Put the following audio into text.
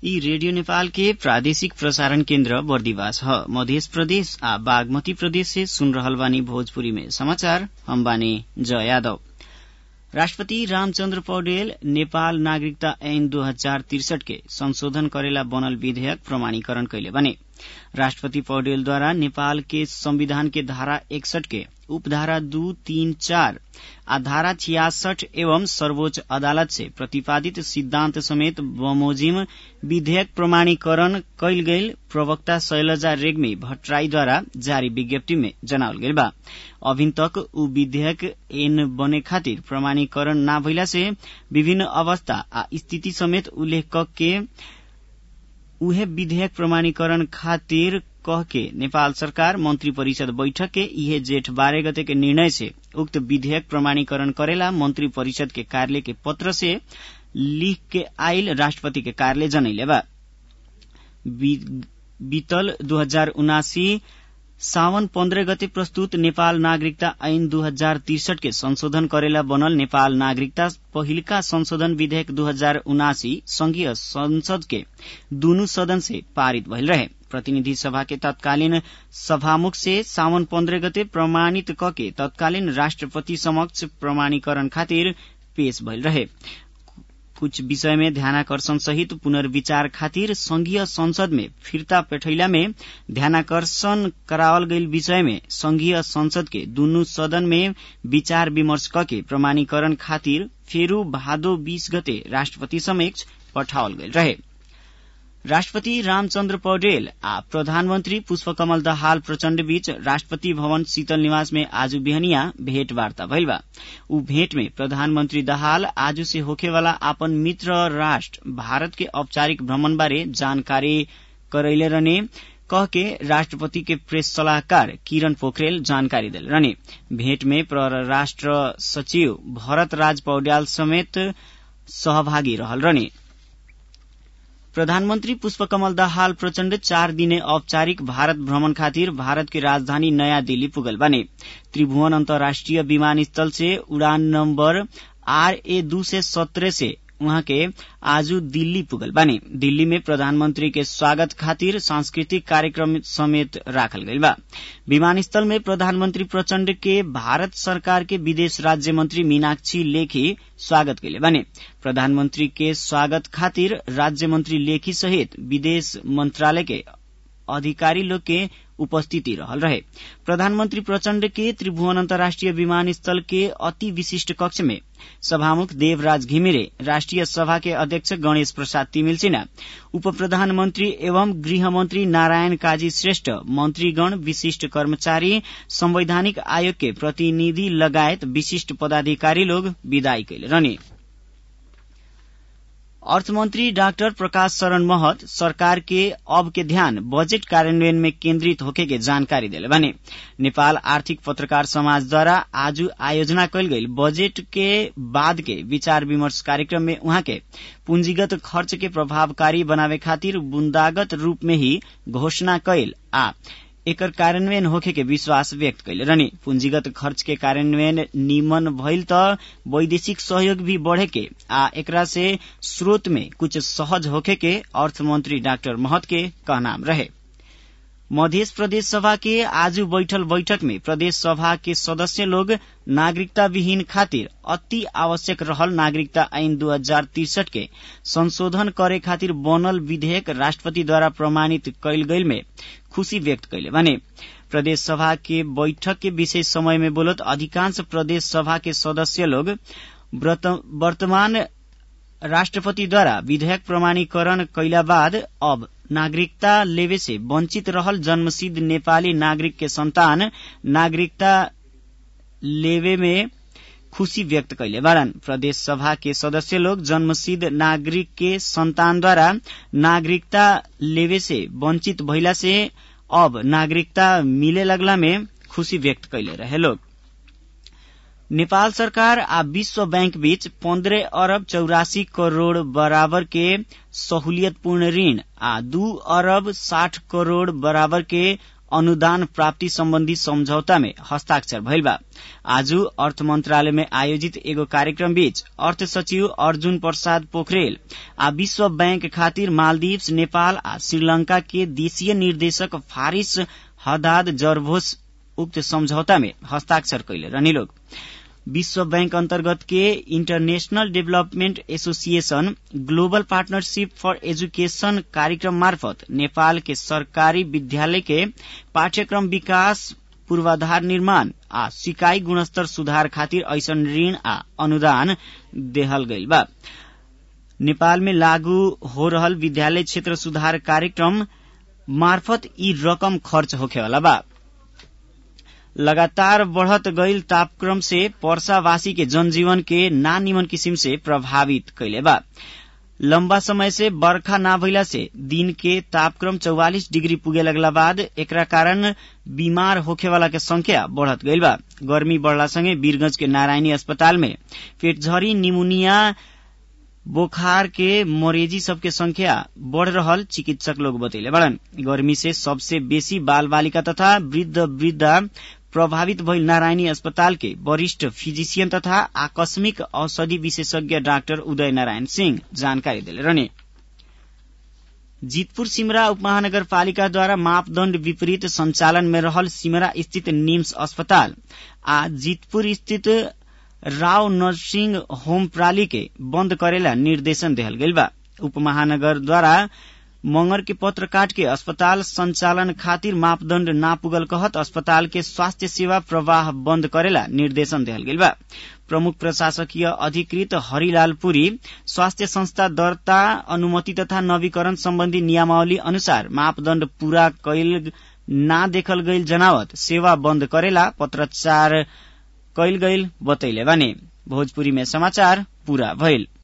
यी रेडियो नेपाल के प्रादेशिक प्रसारण केन्द्र बर्दिवास ह मध्य प्रदेश आ बागमती प्रदेश से सुन रहल बानी भोजपुरी में समाचार हम बानी जय यादव राष्ट्रपति रामचन्द्र पौडेल नेपाल नागरिकता ऐन दो हजार तिरसठ के संशोधन करेला बनल विधेयक प्रमाणीकरण कैले बने राष्ट्रपति पौडेलद्वारा नेपाल के संविधान के धारा एकसठ के उपधारा दू तीन चार आ धारा छियासठ एवं सर्वोच्च अदालत से प्रतिपादित सिद्धान्त समेत बमोजिम विधेयक प्रमाणीकरण कैल गईल प्रवक्ता शैलजा रेग्मी भट्टराईद्वारा जारी विज्ञप्ति में जनावल गईल बा अभिन तक उ विधेयक ऐन बने खातिर प्रमाणीकरण ना भइला से विभिन्न अवस्था आ स्थिति समेत उल्लेख क के उहे विधेयक प्रमाणीकरण खातिर कह के नेपाल सरकार मंत्री परिषद बैठक के इहे जेठ बारह गते के निर्णय से उक्त विधेयक प्रमाणीकरण करेला मंत्री परिषद के कार्यालय के पत्र से लिख के आयल राष्ट्रपति के कार्यालय जनैले बा बीतल दू हजार उनासी सावन पन्ध्र गते प्रस्तुत नेपाल नागरिकता ऐन दू हजार तिरसठ के संशोधन करेला बनल नेपाल नागरिकता पहिलका संशोधन विधेयक दू हजार उनासी संघीय संसद के दुनू सदन से पारित भइल रहे प्रतिनिधि सभा के तत्कालीन सभामुख से सावन पन्ध्र गते प्रमाणित कके तत्कालीन राष्ट्रपति समक्ष प्रमाणीकरण खातिर पेश भइल रहे कुछ विषय में ध्यानाकर्षण सहित पुनर्विचार खातिर संघीय संसद में फिर्ता पेठैला में ध्यानाकर्षण करावल गईल विषय में संघीय संसद के दुनू सदन में विचार विमर्श कके प्रमाणीकरण खातिर फेरू भादो बीस गते राष्ट्रपति समक्ष पठावल गईल रहे राष्ट्रपति रामचन्द्र पौडेल आ प्रधानमन्त्री पुष्पकमल दाहाल प्रचण्ड बीच राष्ट्रपति भवन शीतल निवास में आज बिहनिया भेंटवार्ता भइल बा ऊ भेंट में प्रधानमन्त्री दाहाल आज से होखेवाला आपन मित्र राष्ट्र भारत के औपचारिक भ्रमण बारे जानकारी करैले रहने कह के राष्ट्रपति के प्रेस सलाहकार किरण पोखरेल जानकारी दिल रहने भेंट में परराष्ट्र सचिव भरत राज पौड्याल समेत सहभागी रहल रहने प्रधानमन्त्री पुष्पकमल दाहाल प्रचण्ड चार दिने औपचारिक भारत भ्रमण खातिर भारत की राजधानी नयाँ दिल्ली पुगल बने त्रिभुवन अन्तर्राष्ट्रिय विमानस्थल से उड़ान नम्बर आर ए दू से सत्रह से उहाँ के आजू दिल्ली पुगल बानी दिल्ली में प्रधानमंत्री के स्वागत खातिर सांस्कृतिक कार्यक्रम समेत राखल गईल बा विमानस्थल में प्रधानमंत्री प्रचण्ड के भारत सरकार के विदेश राज्य मंत्री मीनाक्षी लेखी स्वागत कैले बाने प्रधानमंत्री के स्वागत खातिर राज्य मंत्री लेखी सहित विदेश मंत्रालय के अधिकारी लोग के उपस्थिति रहल रहे प्रधानमंत्री प्रचण्ड के त्रिभुवन अन्तर्राष्ट्रिय विमानस्थल के अति विशिष्ट कक्ष में सभामुख देवराज घिमिरे राष्ट्रिय सभा के अध्यक्ष गणेश प्रसाद तिमिल सिन्हा उप प्रधानमन्त्री एवं गृहमन्त्री नारायण काजी श्रेष्ठ मन्त्रीगण विशिष्ट कर्मचारी संवैधानिक आयोग के प्रतिनिधि लगायत विशिष्ट पदाधिकारी लोग विदाई कैले रहने अर्थमन्त्री डाक्टर प्रकाश शरण महत सरकार के अब के ध्यान बजेट कार्यान्वयन में केन्द्रित होके के जानकारी दिले भने नेपाल आर्थिक पत्रकार समाजद्वारा आज आयोजना कैल गई बजेट के बाद के विचार विमर्श कार्यक्रम में उहाँ के पूंजीगत खर्च के प्रभावकारी बनावे खातिर बुन्दागत रूप में ही घोषणा कैल आ एकर कार्यान्वयन होखे के विश्वास व्यक्त कैले रहने पूंजीगत खर्च के कार्यान्वयन निमन भइल त वैदेशिक सहयोग भी बढ़े के आ एकरा से स्रोत में कुछ सहज होखे के अर्थमंत्री डाक्टर महत के कहनाम रहे मध्य प्रदेश सभा के आज बैठल बैठक में प्रदेश सभा के सदस्य लोग नागरिकता विहीन खातिर अति आवश्यक रहल नागरिकता ऐन दू हजार तिरसठ के संशोधन करे खातिर बनल विधेयक राष्ट्रपति द्वारा प्रमाणित कैल गईल में खुशी व्यक्त कैले भने प्रदेश सभा के बैठक के विशेष समय में बोलत अधिकांश प्रदेश सभा के सदस्य लोग वर्तमान राष्ट्रपतिद्वारा विधेयक प्रमाणीकरण कैला बाद अब नागरिकता लेवे से वंचित रहल जन्मसिद्ध नेपाली नागरिक के संतान नागरिकता लेवे में खुशी व्यक्त कैले बारन प्रदेश सभा के सदस्य लोग जन्मसिद्ध नागरिक के संतानद्वारा नागरिकता लेवे से वंचित भइला से अब नागरिकता मिले लगला में खुशी व्यक्त कैले रहे लोग नेपाल सरकार आ विश्व बैंक बीच पन्द्रह अरब चौरासी करोड़ बराबर के सहूलियतपूर्ण ऋण आ दू अरब साठ करोड़ बराबर के अनुदान प्राप्ति सम्बन्धी सम्झौता में हस्ताक्षर भइल बा आज अर्थ मंत्रालय में आयोजित एगो कार्यक्रम बीच अर्थ सचिव अर्जुन प्रसाद पोखरेल आ विश्व बैंक खातिर मालदीव्स नेपाल आ श्रीलंका के देशीय निर्देशक फारिस हदाद जरभोस उक्त सम्झौता में हस्ताक्षर कैले रहनी लोग विश्व बैंक अन्तर्गत के international development association global partnership for education कार्यक्रम मार्फत नेपाल के सरकारी विद्यालय के पाठ्यक्रम विकास पूर्वाधार निर्माण आ सिकाई गुणस्तर सुधार खातिर ऐसन ऋण आ अनुदान देहल गइल बा नेपाल में लागू हो रहल विद्यालय क्षेत्र सुधार कार्यक्रम मार्फत ई रकम खर्च होखेवाला बा लगातार बढ़त गईल तापक्रम से पर्सावासी के जनजीवन के ना निमन किसिम से प्रभावित कैले बा लंबा समय से बरखा ना भइला से दिन के तापक्रम 44 डिग्री पुगे लगला बाद एकरा कारण बीमार होखेवाला के संख्या बढ़त गईल बा गर्मी बढ़ला संगे वीरगंज के नारायणी अस्पताल में पेटझरी निमोनिया बोखार के मरेजी सबके संख्या बढ़ रहल चिकित्सक लोग बतैले बड़न गर्मी से सबसे बेसी बाल बालिका तथा वृद्ध वृद्धा प्रभावित भइल नारायणी अस्पताल के वरिष्ठ फिजिशियन तथा आकस्मिक औषधि विशेषज्ञ डाक्टर उदय नारायण सिंह जानकारी दिले रहने जीतपुर सिमरा उपमहानगरपालिकाद्वारा मापदण्ड विपरीत संचालन में रहल सिमरा स्थित निम्स अस्पताल आ जीतपुर स्थित राव नर्सिंग होम प्राली के बंद करेला निर्देशन देहल गइल बा उपमहानगरद्वारा मंगर के पत्र काट के अस्पताल संचालन खातिर मापदण्ड ना पुगल कहत अस्पताल के स्वास्थ्य सेवा प्रवाह बन्द करेला निर्देशन देहल गेल बा प्रमुख प्रशासकीय अधिकृत हरिलाल पुरी स्वास्थ्य संस्था दर्ता अनुमति तथा नवीकरण सम्बन्धी नियमावली अनुसार मापदण्ड पूरा कैल ना देखल गईल जनावत सेवा बन्द करेला पत्रचार कैल गईल बतैले बानी भोजपुरी में समाचार पूरा भइल